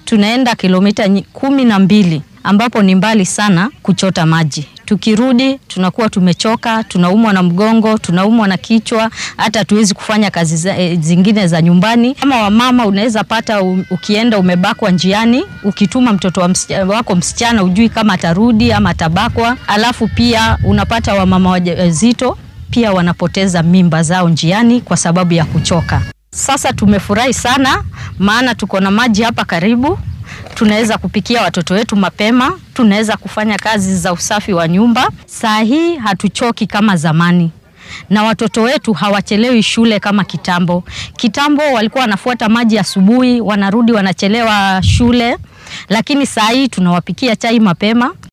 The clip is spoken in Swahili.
tunaenda kilomita nyi- kumi na mbili ambapo ni mbali sana kuchota maji. Tukirudi tunakuwa tumechoka, tunaumwa na mgongo, tunaumwa na kichwa, hata hatuwezi kufanya kazi za, e, zingine za nyumbani. Kama wamama, unaweza pata u, ukienda umebakwa njiani, ukituma mtoto wa msichana, wako msichana, ujui kama atarudi ama atabakwa. Alafu pia unapata wamama wajawazito pia wanapoteza mimba zao njiani kwa sababu ya kuchoka. Sasa tumefurahi sana, maana tuko na maji hapa karibu tunaweza kupikia watoto wetu mapema, tunaweza kufanya kazi za usafi wa nyumba. Saa hii hatuchoki kama zamani, na watoto wetu hawachelewi shule kama kitambo. Kitambo walikuwa wanafuata maji asubuhi, wanarudi wanachelewa shule, lakini saa hii tunawapikia chai mapema,